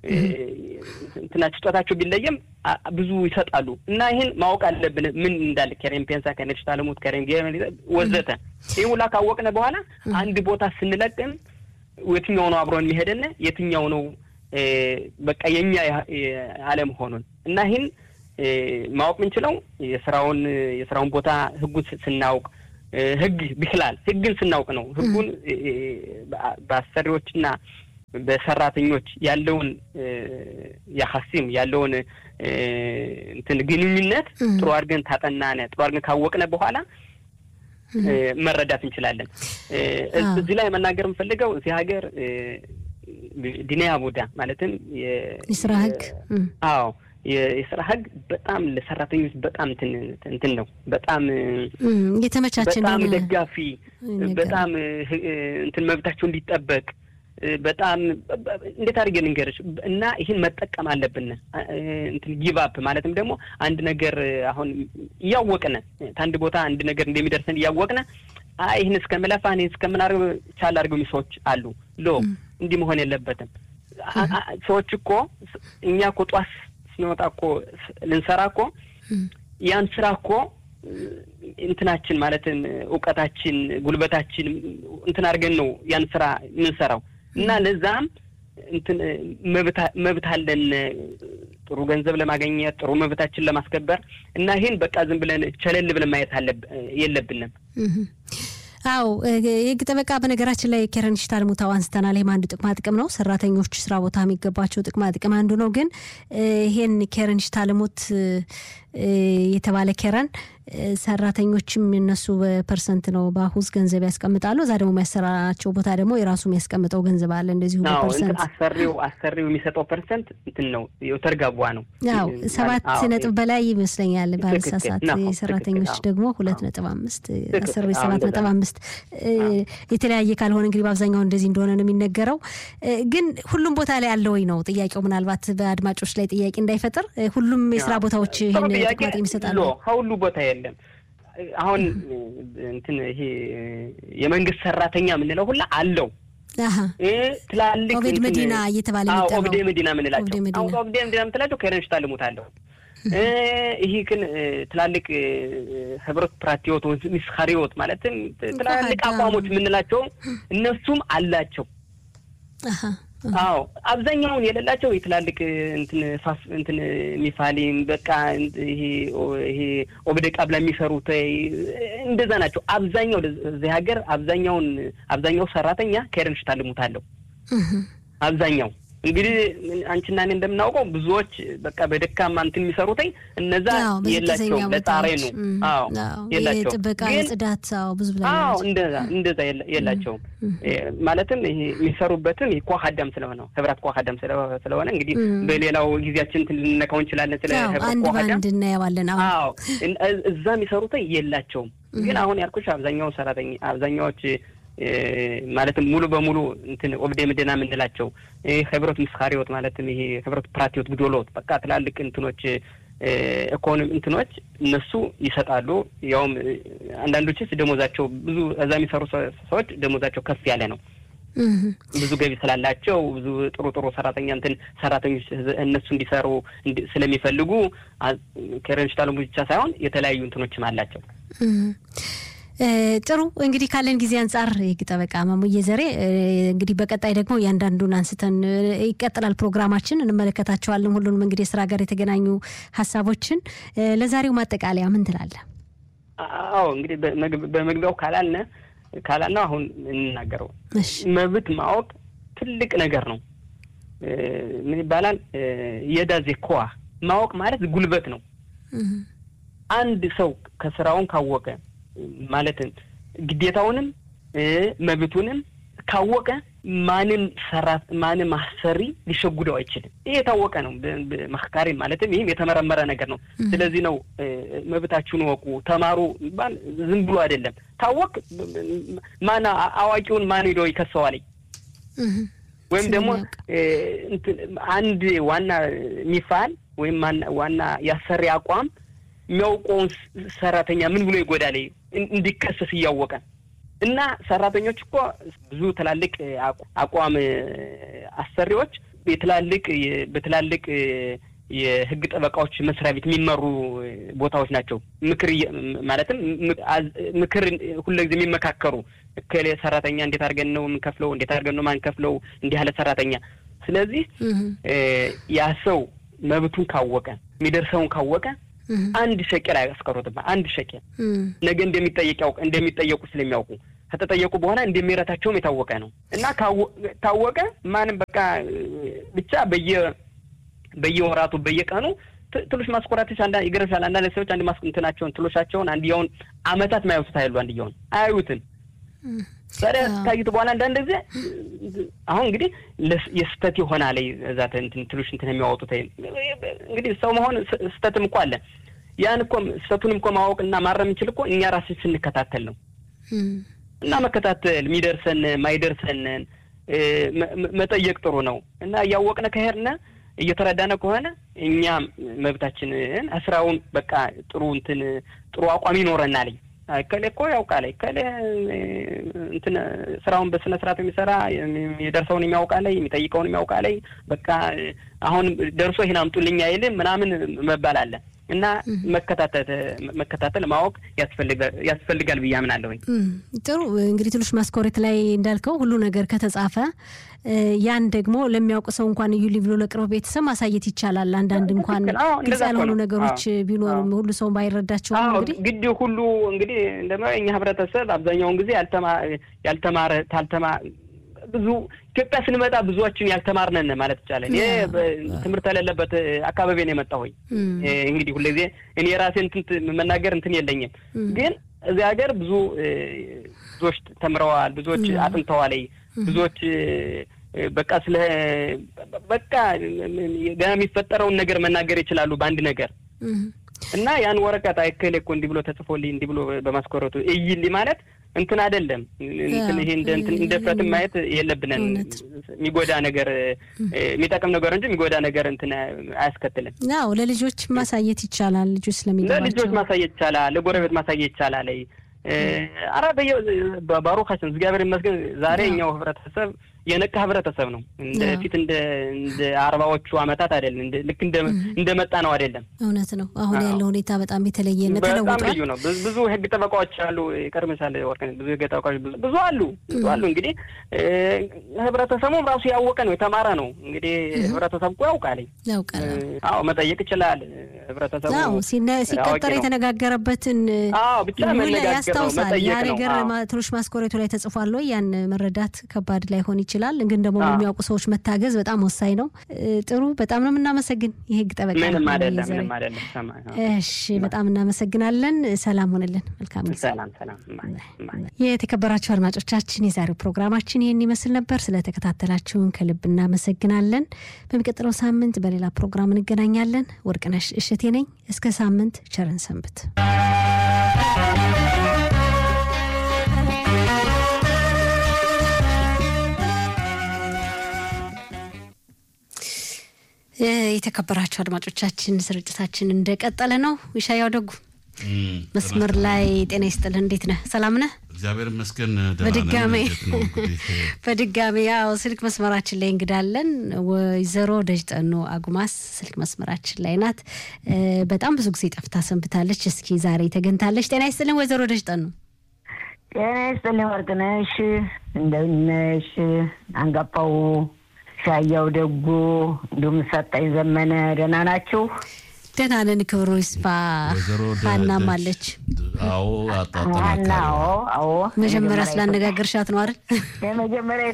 እንትናቸው ስጦታቸው ቢለየም ብዙ ይሰጣሉ እና ይህን ማወቅ አለብን። ምን እንዳለ ከሬን ፔንሳ ከነች ታለሙት ከሬን ወዘተ ይህ ሁላ ካወቅነ በኋላ አንድ ቦታ ስንለቅም የትኛው ነው አብሮን የሚሄደን የትኛው ነው በቃ የኛ አለመሆኑን እና ይህን ማወቅ የምንችለው የስራውን የስራውን ቦታ ህጉን ስናውቅ ህግ ቢክላል ህግን ስናውቅ ነው። ህጉን በአሰሪዎችና በሰራተኞች ያለውን ያሀሲም ያለውን እንትን ግንኙነት ጥሩ አድርገን ታጠናነ ጥሩ አድርገን ካወቅነ በኋላ መረዳት እንችላለን። እዚህ ላይ መናገር የምፈልገው እዚህ ሀገር ዲኔያ ቡዳ ማለትም የስራ ህግ አዎ የስራ ህግ በጣም ለሰራተኞች በጣም እንትን ነው። በጣም የተመቻቸ በጣም ደጋፊ በጣም እንትን መብታቸው እንዲጠበቅ በጣም እንዴት አድርጌ ልንገርሽ እና ይህን መጠቀም አለብን። እንትን ጊቫፕ ማለትም ደግሞ አንድ ነገር አሁን እያወቅነ ከአንድ ቦታ አንድ ነገር እንደሚደርሰን እያወቅነ አይ ይህን እስከምለፋ እኔ እስከምናደርግ ቻል አድርገው ሰዎች አሉ። ሎ እንዲህ መሆን የለበትም። ሰዎች እኮ እኛ እኮ ጧት ስንወጣ እኮ ልንሰራ እኮ ያን ስራ እኮ እንትናችን ማለትም እውቀታችን፣ ጉልበታችን እንትን አድርገን ነው ያን ስራ የምንሰራው እና ለዛም እንትን መብት አለን ጥሩ ገንዘብ ለማግኘት ጥሩ መብታችን ለማስከበር እና ይህን በቃ ዝም ብለን ቸለል ብለን ማየት የለብንም። አው የህግ ጠበቃ በነገራችን ላይ ኬረን ሽታልሙታው አንስተናል። ይህም አንዱ ጥቅማ ጥቅም ነው። ሰራተኞች ስራ ቦታ የሚገባቸው ጥቅማ ጥቅም አንዱ ነው። ግን ይሄን ኬረን ሽታልሙት የተባለ ኬረን ሰራተኞችም እነሱ በፐርሰንት ነው በአሁዝ ገንዘብ ያስቀምጣሉ። እዛ ደግሞ የሚያሰራቸው ቦታ ደግሞ የራሱ የሚያስቀምጠው ገንዘብ አለ። እንደዚሁ በፐርሰንት አሰሪው አሰሪው የሚሰጠው ፐርሰንት እንትን ነው ተርጋቧ ነው። ያው ሰባት ነጥብ በላይ ይመስለኛል ባልሳሳት። የሰራተኞች ደግሞ ሁለት ነጥብ አምስት አሰሪዎች ሰባት ነጥብ አምስት የተለያየ ካልሆነ እንግዲህ በአብዛኛው እንደዚህ እንደሆነ ነው የሚነገረው። ግን ሁሉም ቦታ ላይ አለ ወይ ነው ጥያቄው። ምናልባት በአድማጮች ላይ ጥያቄ እንዳይፈጥር ሁሉም የስራ ቦታዎች ይህን ጥቅማ ጥቅም ይሰጣሉ። ከሁሉ ቦታ የለም። አሁን እንትን ይሄ የመንግስት ሰራተኛ የምንለው ሁላ አለው። ትላልቅ ኦቤድ መዲና እየተባለ ኦብዴ መዲና የምንላቸው አሁን ኦብዴ መዲና የምትላቸው ከረንሽ ታልሙት አለው። ይህ ግን ትላልቅ ህብረት ፕራቲዮት ሚስካሪዎት ማለትም ትላልቅ አቋሞች የምንላቸው እነሱም አላቸው። አዎ አብዛኛውን የሌላቸው የትላልቅ እንትን ፋስ እንትን ሚፋሊም በቃ ይሄ ይሄ ኦብደ ቃብላ የሚሰሩት እንደዛ ናቸው። አብዛኛው እዚህ ሀገር አብዛኛውን አብዛኛው ሰራተኛ ከረንሽ ታልሙታለሁ። አብዛኛው እንግዲህ አንቺና እኔ እንደምናውቀው ብዙዎች በቃ በደካማ እንትን የሚሰሩትኝ እነዛ የላቸው ለጣሬ ነው። አዎ የላቸው ጥበቃ፣ የጽዳት ብዙ ብላ አዎ እንደዛ እንደዛ የላቸውም። ማለትም ይሄ የሚሰሩበትም ይሄ ኳሃዳም ስለሆነ ህብረት ኳሃዳም ስለሆነ እንግዲህ በሌላው ጊዜያችን እንትን ልንነካው እንችላለን። ስለ ህብረት ኳሃዳም እንድናየዋለን። አዎ እዛ የሚሰሩትኝ የላቸውም። ግን አሁን ያልኩሽ አብዛኛው ሰራተኛ አብዛኛዎች ማለትም ሙሉ በሙሉ እንትን ኦብዴ ምድና የምንላቸው ህብረት ምስካሪዎት ማለትም ይሄ ህብረት ፕራቲዎት ግዶሎት በቃ ትላልቅ እንትኖች ኢኮኖሚ እንትኖች እነሱ ይሰጣሉ። ያውም አንዳንዶችስ ደሞዛቸው ብዙ እዛ የሚሰሩ ሰዎች ደሞዛቸው ከፍ ያለ ነው። ብዙ ገቢ ስላላቸው ብዙ ጥሩ ጥሩ ሰራተኛ እንትን ሰራተኞች እነሱ እንዲሰሩ ስለሚፈልጉ ከረንሽታሉ ብቻ ሳይሆን የተለያዩ እንትኖችም አላቸው። ጥሩ እንግዲህ ካለን ጊዜ አንጻር የህግ ጠበቃ ማሙዬ ዘሬ እንግዲህ በቀጣይ ደግሞ እያንዳንዱን አንስተን ይቀጥላል ፕሮግራማችን፣ እንመለከታቸዋለን ሁሉንም እንግዲህ የስራ ጋር የተገናኙ ሀሳቦችን። ለዛሬው ማጠቃለያ ምን ትላለህ? አዎ እንግዲህ በመግቢያው ካላልነ ካላልነው አሁን እንናገረው መብት ማወቅ ትልቅ ነገር ነው። ምን ይባላል? የዳዜ ኮዋ ማወቅ ማለት ጉልበት ነው። አንድ ሰው ከስራውን ካወቀ ማለትም ግዴታውንም መብቱንም ካወቀ ማንም ሰራት ማንም አሰሪ ሊሸጉደው አይችልም። ይህ የታወቀ ነው። መካሪ ማለትም ይህም የተመረመረ ነገር ነው። ስለዚህ ነው መብታችሁን ወቁ፣ ተማሩ ባል ዝም ብሎ አይደለም። ታወቅ ማን አዋቂውን ማን ሄዶ ይከሰዋል? ወይም ደግሞ አንድ ዋና ሚፋል ወይም ዋና ያሰሪ አቋም የሚያውቀውን ሰራተኛ ምን ብሎ ይጎዳል እንዲከሰስ እያወቀ እና ሰራተኞች እኮ ብዙ ትላልቅ አቋም አሰሪዎች የትላልቅ በትላልቅ የህግ ጠበቃዎች መስሪያ ቤት የሚመሩ ቦታዎች ናቸው። ምክር ማለትም ምክር ሁልጊዜ የሚመካከሩ እከሌ ሰራተኛ እንዴት አድርገን ነው የምንከፍለው፣ እንዴት አድርገን ነው ማንከፍለው፣ እንዲህ ያለ ሰራተኛ። ስለዚህ ያ ሰው መብቱን ካወቀ የሚደርሰውን ካወቀ አንድ ሸቄል አያስቀሩትም። አንድ ሸቄል ነገ እንደሚጠየቅ ያውቅ እንደሚጠየቁ ስለሚያውቁ ከተጠየቁ በኋላ እንደሚረታቸውም የታወቀ ነው እና ታወቀ ማንም በቃ ብቻ በየ በየወራቱ በየቀኑ ትሎሽ ማስኮራቶች አንዳ ይገርምሻል። አንዳንድ ሰዎች አንድ ማስ እንትናቸውን ትሎሻቸውን አንድያውን አመታት ማያዩት አይሉ አንድያውን አያዩትም። ታዲያ ታዩት በኋላ አንዳንድ ጊዜ አሁን እንግዲህ የስተት የሆነ ላይ እዛ እንትን ትሎሽ እንትን የሚያወጡት እንግዲህ ሰው መሆን ስተትም እኮ አለ። ያን እኮ ስተቱንም እኮ ማወቅና ማረም እንችል እኮ እኛ ራስን ስንከታተል ነው እና መከታተል የሚደርሰን ማይደርሰንን መጠየቅ ጥሩ ነው እና እያወቅነ ከሄድነ እየተረዳነ ከሆነ እኛም መብታችንን ስራውን በቃ ጥሩ እንትን ጥሩ አቋም ይኖረናል። ከሌ እኮ ያውቃል ከሌ እንትን ስራውን በስነ ስርዓት የሚሰራ የደርሰውን የሚያውቃለይ የሚጠይቀውን የሚያውቃለይ በቃ አሁን ደርሶ ይህን አምጡልኝ አይልም ምናምን መባል አለ እና መከታተል መከታተል ማወቅ ያስፈልጋል ብዬ አምናለሁኝ። ጥሩ እንግዲህ ትንሽ ማስኮሬት ላይ እንዳልከው ሁሉ ነገር ከተጻፈ ያን ደግሞ ለሚያውቅ ሰው እንኳን እዩልኝ ብሎ ለቅርብ ቤተሰብ ማሳየት ይቻላል። አንዳንድ እንኳን ግልጽ ያልሆኑ ነገሮች ቢኖሩም ሁሉ ሰው ባይረዳቸውም እንግዲህ ግድ ሁሉ እንግዲህ እንደ እኛ ህብረተሰብ አብዛኛውን ጊዜ ያልተማረ ታልተማ ብዙ ኢትዮጵያ ስንመጣ ብዙዎችን ያልተማርነን ማለት ይቻላል። ይሄ ትምህርት የሌለበት አካባቢ ነው የመጣሁኝ። እንግዲህ ሁልጊዜ እኔ የራሴ እንትን መናገር እንትን የለኝም፣ ግን እዚህ ሀገር ብዙ ብዙዎች ተምረዋል፣ ብዙዎች አጥንተዋል፣ ብዙዎች በቃ ስለ በቃ ገና የሚፈጠረውን ነገር መናገር ይችላሉ በአንድ ነገር እና ያን ወረቀት አይከሌ እኮ እንዲህ ብሎ ተጽፎልኝ እንዲህ ብሎ በማስኮረቱ እይልኝ ማለት እንትን አይደለም። እንትን ይሄ እንደ እንትን እንደ ፍረትን ማየት የለብንን። የሚጎዳ ነገር የሚጠቅም ነገር እንጂ የሚጎዳ ነገር እንትን አያስከትልም። አዎ ለልጆች ማሳየት ይቻላል። ልጆች ስለሚገባቸው ለልጆች ማሳየት ይቻላል። ለጎረቤት ማሳየት ይቻላል። አረ በየ ባሩካችን እግዚአብሔር ይመስገን ዛሬ እኛው ህብረተሰብ የነቃ ህብረተሰብ ነው። እንደ ፊት እንደ እንደ አርባዎቹ አመታት አይደለም። ልክ እንደ እንደ መጣ ነው አይደለም። እውነት ነው። አሁን ያለው ሁኔታ በጣም የተለየ ነው፣ በጣም ተለውጧል። ልዩ ነው። ብዙ ህግ ጠበቃዎች አሉ። ይቀርምሳል ወርቅ ብዙ ህግ ጠበቃዎች ብዙ ብዙ አሉ ብዙ አሉ። እንግዲህ ህብረተሰቡም ራሱ ያወቀ ነው የተማረ ነው። እንግዲህ ህብረተሰቡ እኮ ያውቃል ያውቃል። አዎ መጠየቅ ይችላል ህብረተሰቡ። አዎ ሲቀጠር የተነጋገረበትን አዎ ብቻ መነጋገር ነው ያስታውሳል። ያ መጠየቅ ነው። ነገር ትንሽ ማስኮሬቱ ላይ ተጽፏል ወይ ያን መረዳት ከባድ ላይሆን ይችላል። ግን ደግሞ የሚያውቁ ሰዎች መታገዝ በጣም ወሳኝ ነው። ጥሩ፣ በጣም ነው የምናመሰግን የህግ ጠበቃ ምንም አይደለም ዘሬ። ምንም አይደለም። ሰማ እሺ፣ በጣም እናመሰግናለን። ሰላም ሆንልን። መልካም ጊዜ። ሰላም ሰላም። የተከበራችሁ አድማጮቻችን የዛሬው ፕሮግራማችን ይህን ይመስል ነበር። ስለተከታተላችሁን ከልብ እናመሰግናለን። በሚቀጥለው ሳምንት በሌላ ፕሮግራም እንገናኛለን። ወርቅነሽ እሸቴ ነኝ። እስከ ሳምንት ቸርን ሰንብት። እ የተከበራችሁ አድማጮቻችን ስርጭታችን እንደቀጠለ ነው። ይሻያው ደጉ መስመር ላይ ጤና ይስጥልን። እንዴት ነህ? ሰላም ነህ? እግዚአብሔር ይመስገን ደህና ነን። በድጋሜ እንዴት ነው እንግዲህ? በድጋሚ ያው ስልክ መስመራችን ላይ እንግዳለን። ወይዘሮ ደጅጠኑ አጉማስ ስልክ መስመራችን ላይ ናት። እ በጣም ብዙ ጊዜ ጠፍታ ሰንብታለች። እስኪ ዛሬ ተገኝታለች። ጤና ይስጥልን ወይዘሮ ደጅጠኑ። ጤና ይስጥልኝ ወርቅነሽ፣ እንደምን ነሽ? አንጋፋው ሻያው ደጉ እንዲሁም ሰጠኝ ዘመነ ደህና ናችሁ? ደህና ነን፣ ክብሩ ይስፋ። ወይዘሮ ደ- ሀናም ደጅ- አለች። አዎ ዋና አጣጠናካሪ አዎ አዎ መጀመሪያ ስላነጋገርሻት ነው አይደል? የመጀመሪያ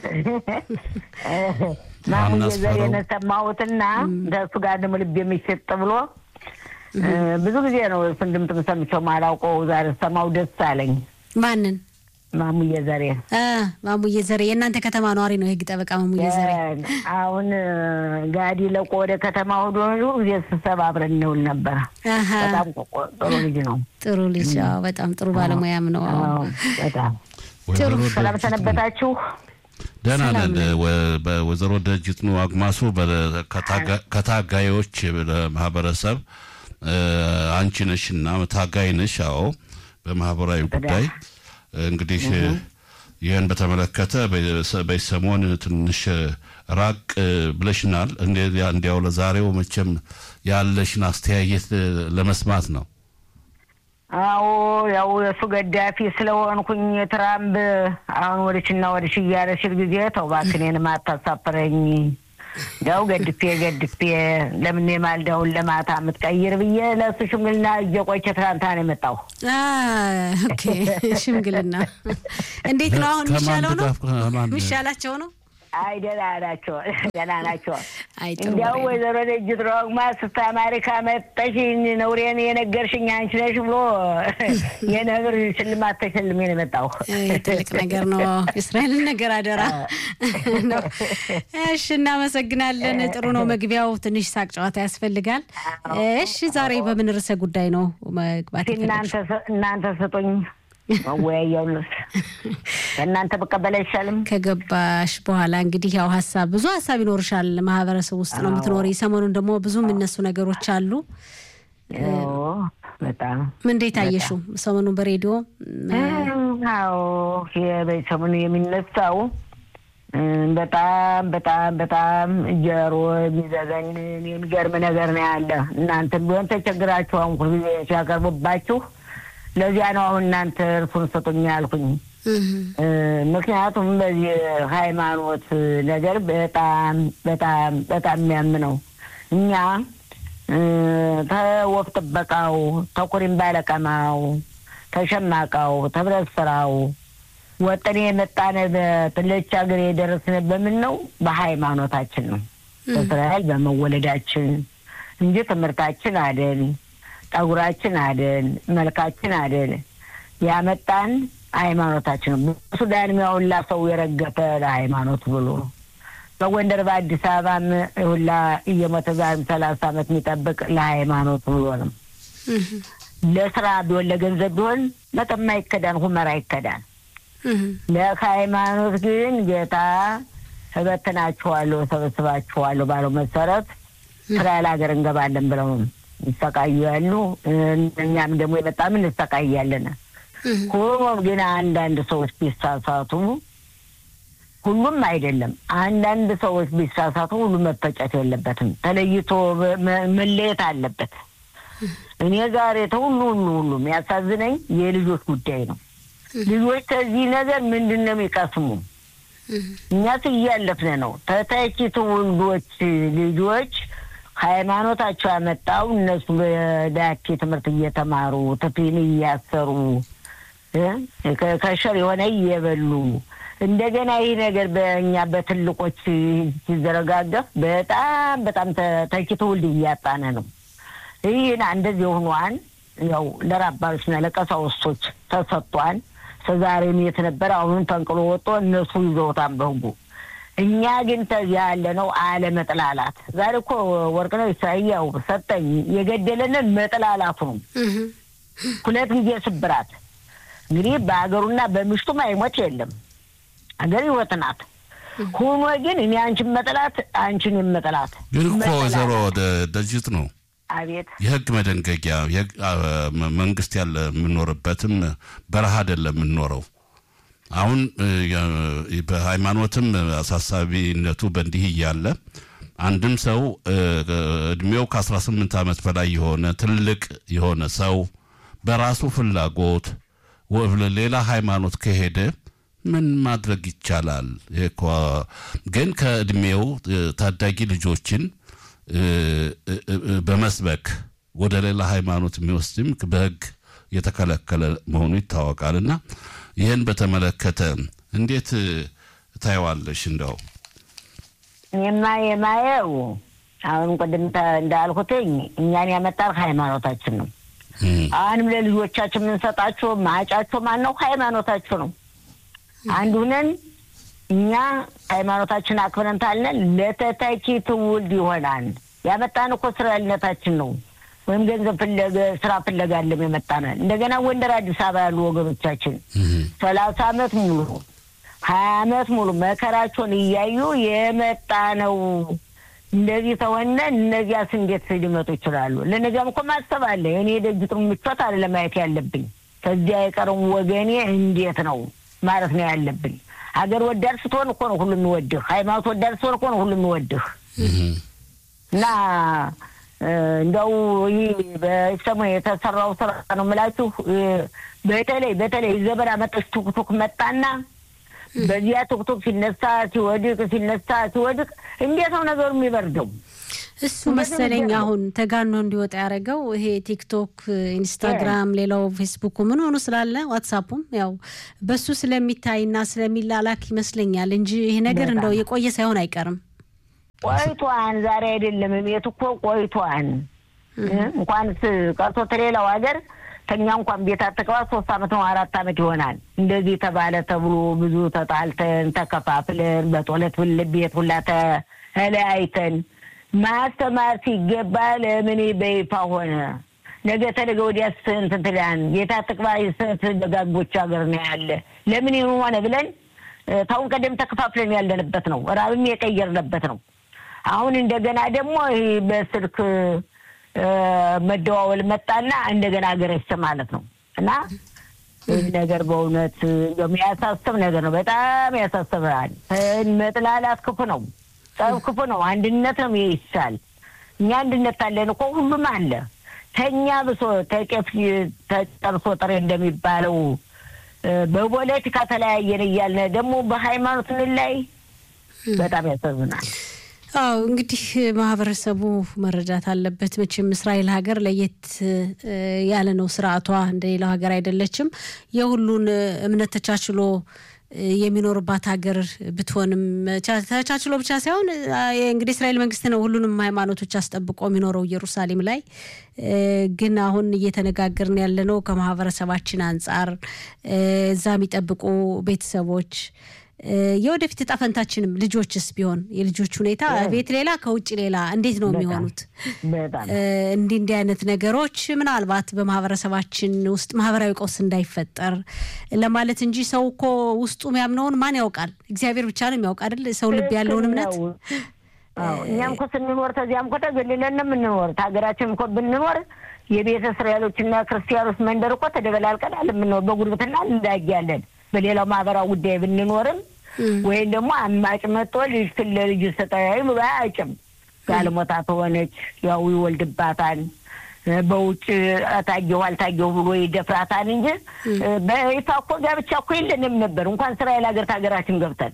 ዋና ማሙዬ አስፈረው። ዘሬን ሰማሁትና እንደሱ ጋር ደግሞ ልብ የሚሸጥ ብሎ እ፣ ብዙ ጊዜ ነው እሱን ድምፅ ሰምቼው ማላውቀው ዛሬ ሰማው ደስ አለኝ። ማንን? ማሙዬ ዘሬ አ ማሙዬ ዘሬ የእናንተ ከተማ ነዋሪ ነው የህግ ጠበቃ ማሙዬ ዘሬ። አሁን እ፣ ጋዲ ለቆ ወደ ከተማ ወደ ጊዜ ስብሰባ አብረን እንውል ነበረ። አሀ በጣም ቆ- ጥሩ ልጅ ነው። ጥሩ ልጅ፣ አዎ በጣም ጥሩ ባለሙያም ነው። አዎ። አዎ፣ በጣም ወይዘሮ ሰላም ደጅት ሰነበታችሁ። ደህና ሰላም ነን። ወ- በወይዘሮ ደጅት ነው አግማሱ በ- ከታጋ- ከታጋዮች ማህበረሰብ እ፣ አንቺ ነሽ እና ታጋይ ነሽ። አዎ በማህበራዊ ጉዳይ እንግዲህ ይህን በተመለከተ በ- በሰሞን ትንሽ ራቅ ብለሽናል። እንዲያው ለዛሬው መቼም ያለሽን አስተያየት ለመስማት ነው። አዎ ያው የእሱ ገዳፊ ስለሆንኩኝ ትራምፕ አሁን ወደችና ወደሽ እያለ ሲል ጊዜ ተው እባክህ እኔንም አታሳፍረኝ ያው ገድፌ ገድፌ ለምን የማልዳውን ለማታ የምትቀይር ብዬ ለእሱ ሽምግልና እየቆይቼ ትናንትና ነው የመጣሁ። ኦኬ ሽምግልና እንዴት ነው አሁን? የሚሻለው ነው የሚሻላቸው ነው? አይ ደህና ናቸው፣ ደህና ናቸው። አይ ጥሩ እንዲያው ወሬ ነው። ወይዘሮ ደጅት ሮግማ ስታ አሜሪካ መጠሽ ነውሬን የነገርሽኝ አንቺ ነሽ ብሎ የነብር ሽልማት ተሸልሜ ነው የመጣሁ። ይህ ትልቅ ነገር ነው። የእስራኤልን ነገር አደራ ነው። እሺ፣ እናመሰግናለን። ጥሩ ነው መግቢያው። ትንሽ ሳቅ ጨዋታ ያስፈልጋል። እሺ፣ ዛሬ በምን ርዕሰ ጉዳይ ነው መግባት እናንተ የፈለግሽው? ስ- እናንተ ስጡኝ መወያያው ልስ ከእናንተ በቀበል አይሻልም? ከገባሽ በኋላ እንግዲህ ያው ሀሳብ ብዙ ሀሳብ ይኖርሻል። ማህበረሰብ ውስጥ ነው የምትኖሪ። ሰሞኑን ደግሞ ብዙ የሚነሱ ነገሮች አሉ። አዎ፣ በጣም እንዴት አየሽው? ሰሞኑን በሬዲዮ አዎ የቤተሰቡን የሚነሳው እም፣ በጣም በጣም በጣም ጀሮ የሚዘገን የሚገርም ነገር ነው ያለ። እናንተም ቢሆን ተቸግራችሁ አሁን ሁልጊዜ ሲያቀርቡባችሁ ለዚያ ነው አሁን እናንተ እርሱን ስጡኝ ያልኩኝ። እ፣ ምክንያቱም በዚህ ሃይማኖት ነገር በጣም በጣም በጣም የሚያም ነው። እኛ እ፣ ተወፍ ጥበቃው፣ ተኩሪም ባለቀማው፣ ተሸማቃው፣ ተብረት ስራው ወጠኔ የመጣንበት ለች ሀገር የደረስን በምን ነው? በሃይማኖታችን ነው። በእስራኤል በመወለዳችን እንጂ ትምህርታችን አደል፣ ጠጉራችን አደል፣ መልካችን አደል። ያመጣን ሃይማኖታችን ነው። በሱዳን የሚያውላ ሰው የረገፈ ለሃይማኖት ብሎ በጎንደር በአዲስ አበባም ሁላ እየሞተ ዛሬም ሰላሳ ዓመት የሚጠብቅ ለሃይማኖት ብሎ ነው። ለስራ ቢሆን ለገንዘብ ቢሆን መጠማ ይከዳን፣ ሁመራ ይከዳን። ለሃይማኖት ግን ጌታ እበትናችኋለሁ፣ ሰበስባችኋለሁ ባለው መሰረት እስራኤል ሀገር እንገባለን ብለው ይሰቃዩ ያሉ እኛም ደግሞ የመጣም እንሰቃያለን። ሆኖም ግን አንዳንድ ሰዎች ቢሳሳቱ ሁሉም አይደለም፣ አንዳንድ ሰዎች ቢሳሳቱ ሁሉም መፈጨት የለበትም። ተለይቶ መ- መለየት አለበት። እኔ ዛሬ ተሁሉ ሁሉ ሁሉ የሚያሳዝነኝ የልጆች ጉዳይ ነው። ልጆች ከዚህ ነገር ምንድን ነው የሚቀስሙ? እኛስ እያለፍን ነው። ተተኪ ትውልዶች ልጆች ሃይማኖታቸው ያመጣው እነሱ በዳኬ ትምህርት እየተማሩ ትፊን እያሰሩ እ ከ- ከሸር የሆነ እየበሉ እንደገና ይህ ነገር በእኛ በትልቆች ሲዘረጋገፍ በጣም በጣም ተ- ተኪ ትውልድ እያጣነ ነው። ይህን እንደዚህ የሆኗን ያው ለራባሮችና ለቀሳውስቶች ተሰጥቷን እስከዛሬም የት ነበር? አሁንም ተንቅሎ ወጥቶ እነሱ ይዘውታን በህጉ። እኛ ግን ተዚያ ያለ ነው አለመጥላላት። ዛሬ እኮ ወርቅነህ ኢሳያው ሰጠኝ የገደለንን መጥላላቱ ነው። ሁለት ጊዜ ስብራት እንግዲህ በሀገሩና በምሽቱ አይሞት የለም ሀገር ህይወት ናት። ሆኖ ግን እኔ አንቺን መጥላት አንቺን የመጥላት ግን እኮ መጠላላት። ወይዘሮ ደ- ደጅት ነው አቤት የህግ መደንገጊያ የህግ- አ- መ- መንግስት ያለ የምንኖርበትም በረሃ አይደለም የምንኖረው። አሁን እ, የ- በሃይማኖትም አሳሳቢነቱ በእንዲህ እያለ አንድም ሰው እ, እድሜው ከ18 ዓመት በላይ የሆነ ትልቅ የሆነ ሰው በራሱ ፍላጎት ወ- ሌላ ሃይማኖት ከሄደ ምን ማድረግ ይቻላል? ይሄ እኮ ግን ከእድሜው እ, ታዳጊ ልጆችን እ, እ, እ, በመስበክ ወደ ሌላ ሃይማኖት የሚወስድም በህግ የተከለከለ መሆኑ ይታወቃል። እና ይህን በተመለከተ እንዴት እ, ታየዋለሽ? እንደው የማ የማየው አሁን ቅድም ተ- እንዳልኩትኝ እኛን ያመጣል ሃይማኖታችን ነው። እም፣ አሁንም ለልጆቻችን የምንሰጣቸው ማጫቸው ማን ነው? ሃይማኖታቸው ነው። አንድ ሁነን እኛ ሃይማኖታችን አክብረን ታልነን ለተተኪ ትውልድ ይሆናል። ያመጣን እኮ እስራኤልነታችን ነው። ወይም ገንዘብ ፍለገ ስራ ፍለጋ አለም የመጣን እንደገና ጎንደር፣ አዲስ አበባ ያሉ ወገኖቻችን እም፣ ሰላሳ አመት ሙሉ ሀያ አመት ሙሉ መከራቸውን እያዩ የመጣ ነው። እንደዚህ ተሆነ እነዚያስ እንዴት ሊመጡ ይችላሉ? ለነዚያም እኮ ማሰብ አለ። እኔ የደጅጥሩ ምቾት አለ ማየት ያለብኝ ከዚያ የቀረው ወገኔ እንዴት ነው ማለት ነው ያለብኝ። ሀገር ወዳድ ስትሆን እኮ ነው ሁሉ የሚወድህ። ሃይማኖት ወዳድ ስትሆን እኮ ነው ሁሉ የሚወድህ እና እንደው ይህ በሰሞኑ የተሰራው ስራ ነው የምላችሁ። በተለይ በተለይ ዘመን አመጣሽ ቱክቱክ መጣና በዚያ ቱክቱክ ሲነሳ ሲወድቅ ሲነሳ ሲወድቅ እንዴት ነው ነገሩ የሚበርደው? እሱ መሰለኝ አሁን ተጋኖ እንዲወጣ ያደረገው ይሄ ቲክቶክ፣ ኢንስታግራም፣ ሌላው ፌስቡኩ ምን ሆኑ ስላለ ዋትሳፑም ያው በሱ ስለሚታይና ስለሚላላክ ይመስለኛል እንጂ ይሄ ነገር እንደው የቆየ ሳይሆን አይቀርም። ቆይቷን ዛሬ አይደለም ቤት እኮ ቆይቷን እንኳንስ ቀርቶ ተሌላው ሀገር ከኛ እንኳን ቤት አትቅባ ሶስት አመት ነው አራት አመት ይሆናል። እንደዚህ ተባለ ተብሎ ብዙ ተጣልተን ተከፋፍለን በጦለት ቤት ሁላ ተለያይተን ማስተማር ሲገባ ለምን በይፋ ሆነ? ነገ ተነገ ወዲያ ስንት ትላን ጌታ ትቅባ ስንት ደጋግቦች ሀገር ነው ያለ ለምን ይሁን ሆነ ብለን ታሁን ቀደም ተከፋፍለን ያለንበት ነው። ራብም የቀየርንበት ነው። አሁን እንደገና ደግሞ ይህ በስልክ መደዋወል መጣና እንደገና ሀገረች ማለት ነው እና ይህ ነገር በእውነት የሚያሳስብ ነገር ነው። በጣም ያሳስባል። መጥላላት ክፉ ነው። ጠብ ክፉ ነው። አንድነት ነው ይሻል። እኛ አንድነት አለን እኮ ሁሉም አለ። ተኛ ብሶ ተቄፍ ተጨርሶ ጥሬ እንደሚባለው በፖለቲካ ተለያየን እያልን ደግሞ በሃይማኖት ላይ በጣም ያሳዝናል። አዎ እንግዲህ ማህበረሰቡ መረዳት አለበት። መቼም እስራኤል ሀገር ለየት ያለ ነው ስርዓቷ፣ እንደ ሌላው ሀገር አይደለችም። የሁሉን እምነት ተቻችሎ የሚኖርባት ሀገር ብትሆንም ተቻችሎ ብቻ ሳይሆን እንግዲህ እስራኤል መንግስት ነው ሁሉንም ሃይማኖቶች አስጠብቆ የሚኖረው ኢየሩሳሌም ላይ። ግን አሁን እየተነጋገርን ያለነው ከማህበረሰባችን አንጻር እዛ የሚጠብቁ ቤተሰቦች የወደፊት እጣ ፈንታችንም ልጆችስ ቢሆን የልጆች ሁኔታ ቤት ሌላ ከውጭ ሌላ እንዴት ነው የሚሆኑት? እንዲህ እንዲህ አይነት ነገሮች ምናልባት በማህበረሰባችን ውስጥ ማህበራዊ ቀውስ እንዳይፈጠር ለማለት እንጂ ሰው እኮ ውስጡ የሚያምነውን ማን ያውቃል? እግዚአብሔር ብቻ ነው የሚያውቅ አይደል? ሰው ልብ ያለውን እምነት እኛም እኮ ስንኖር ተዚያም እኮ ተገልለን ነው የምንኖር። ሀገራችን እኮ ብንኖር የቤተ እስራኤሎችና ክርስቲያኖች መንደር እኮ ተደበላልቀናል የምንኖር በጉርብትና እንዳያለን በሌላው ማህበራዊ ጉዳይ ብንኖርም ወይም ደግሞ አማጭ መጥቶ ልጅ ክለ ልጅ ስጠያዩ ብሎ አያጭም። ጋለሞታ ተሆነች ያው ይወልድባታል። በውጭ ታየሁ አልታየሁ ብሎ ይደፍራታል እንጂ በይፋ እኮ ጋብቻ እኮ የለንም ነበር። እንኳን እስራኤል ሀገር ከሀገራችን ገብተን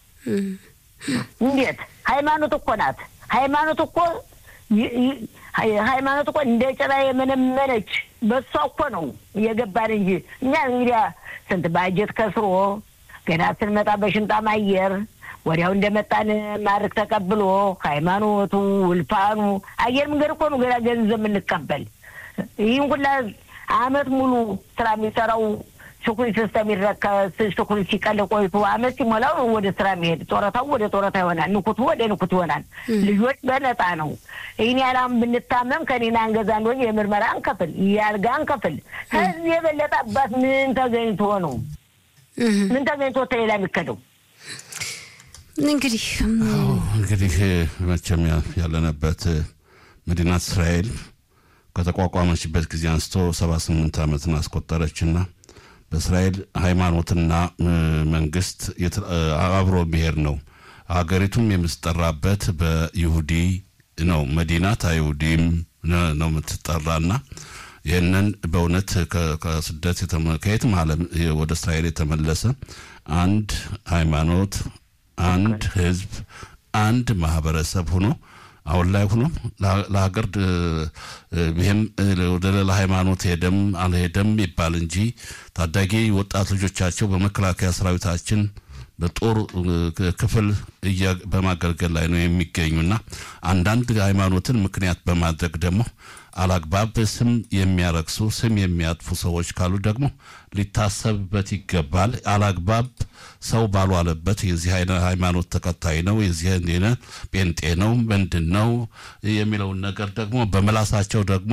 እንዴት ሃይማኖት እኮ ናት። ሃይማኖት እኮ ሃይማኖት እኮ እንደ ጭራ የመነመነች በሷ እኮ ነው የገባን እንጂ እኛ እንግዲያ ስንት ባጀት ከስሮ ገና ስንመጣ በሽንጣም አየር ወዲያው እንደመጣን ማድረግ ተቀብሎ ሃይማኖቱ ውልፋኑ አየር መንገድ እኮ ነው ገና ገንዘብ የምንቀበል። ይህን ሁላ አመት ሙሉ ስራ የሚሰራው ሽኩሪ ሲስተም ይረከ ሽኩሪ ሲቀል ቆይቶ አመት ሲሞላው ወደ ስራ የሚሄድ ጦረታው ወደ ጦረታ ይሆናል፣ ንኩቱ ወደ ንኩት ይሆናል። ልጆች በነፃ ነው። ይህን ያላም ብንታመም ከኔና አንገዛ እንደሆነ የምርመራ አንከፍል፣ የአልጋ አንከፍል። ከዚህ የበለጠ አባት ምን ተገኝቶ ነው? ምን ተገኝቶ ተሌላ የሚከደው? እንግዲህ እንግዲህ መቼም ያለንበት መዲናት እስራኤል ከተቋቋመችበት ጊዜ አንስቶ ሰባ ስምንት ዓመትን አስቆጠረችና በእስራኤል ሃይማኖትና መንግስት አብሮ ብሔር ነው። ሀገሪቱም የምትጠራበት በይሁዲ ነው። መዲናት አይሁዲም ነው የምትጠራና ይህንን በእውነት ከስደት ከየትም ዓለም ወደ እስራኤል የተመለሰ አንድ ሃይማኖት፣ አንድ ህዝብ፣ አንድ ማህበረሰብ ሆኖ አሁን ላይ ሆኖ ለሀገር ይህም ወደ ሌላ ሃይማኖት ሄደም አልሄደም ይባል እንጂ ታዳጊ ወጣት ልጆቻቸው በመከላከያ ሰራዊታችን በጦር ክፍል በማገልገል ላይ ነው የሚገኙና አንዳንድ ሃይማኖትን ምክንያት በማድረግ ደግሞ አላግባብ ስም የሚያረክሱ ስም የሚያጥፉ ሰዎች ካሉ ደግሞ ሊታሰብበት ይገባል። አላግባብ ሰው ባልዋለበት የዚህ ሃይማኖት ተከታይ ነው የዚህ ጴንጤ ነው ምንድን ነው የሚለውን ነገር ደግሞ በመላሳቸው ደግሞ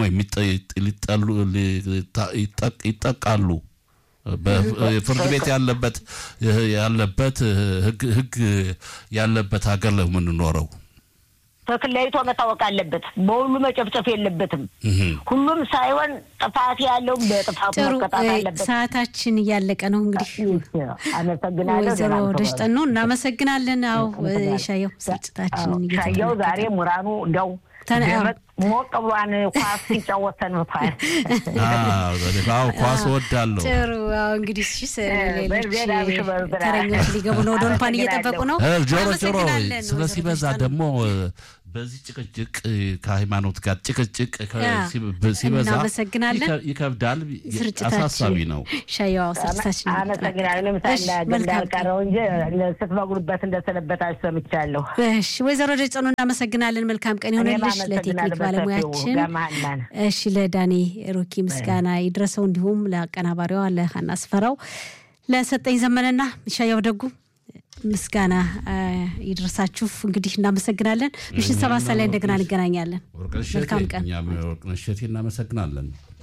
ይጠቃሉ። ፍርድ ቤት ያለበት ያለበት ህግ ያለበት ሀገር ነው የምንኖረው። ትክክል ለይቶ መታወቅ አለበት። በሁሉ መጨፍጨፍ የለበትም። ሁሉም ሳይሆን ጥፋት ያለው በጥፋቱ ጥሩ መቀጣት አለበት። ሰዓታችን እያለቀ ነው። እንግዲህ አመሰግናለሁ። ወይዘሮ ደህና ነው። ደሽጠን ነው እናመሰግናለን። አዎ ሻየው ስርጭታችንን ሻየው እየተከታተልን ዛሬ ሙራኑ እንዲያው ተነ- ደመቅ ሞቅ ብሏን ኳስ ሲጫወት ሰንብቷል። አዎ ኳስ እወዳለሁ። ጥሩ አዎ እንግዲህ እሺ ስ- ሌሎች በርዜና ብሽ በርዝራ። ተረኞች ሊገቡ ነው። ወደ ኦልፓን እየጠበቁ ነው። እ ጆሮ ጆሮ እናመሰግናለን ስለ ወይዘሮ ሲበዛ ደሽጠን። ደግሞ እ፣ በዚህ ጭቅጭቅ እ፣ ከሃይማኖት ጋር ጭቅጭቅ ከ- ያ፣ ሲ- ብ- ሲበዛ እናመሰግናለን። ይከ- ይከብዳል፣ ስርጭታችን አሳሳቢ ነው። ሻየው ስርጭታችን አመሰግናለሁ። ለምሳ እሺ፣ መልካም ቀን። እንዳልቀረው እንጂ ስትመግሉበት እንደሰነበታችሁ ሰምቻለሁ። እሺ ወይዘሮ ደጨኑ እናመሰግናለን። መልካም ቀን እኔም ይሆንልሽ። ለቴክኒክ አመሰግናለሁ ባለሙያችን ገማህናን እሺ ለዳኒ ሩኪ ምስጋና ይድረሰው፣ እንዲሁም ለአቀናባሪዋ ለሀና አስፈራው፣ ለሰጠኝ ዘመነና ሻያው ደጉ ምስጋና አ፣ ይድረሳችሁ። እንግዲህ እናመሰግናለን። ምሽት ሰባት ሰዓት ላይ እንደገና እንገናኛለን። ወርቅነሽ መልካም እሸቴ ቀን። እኛም ወርቅነሽ እሸቴ እናመሰግናለን።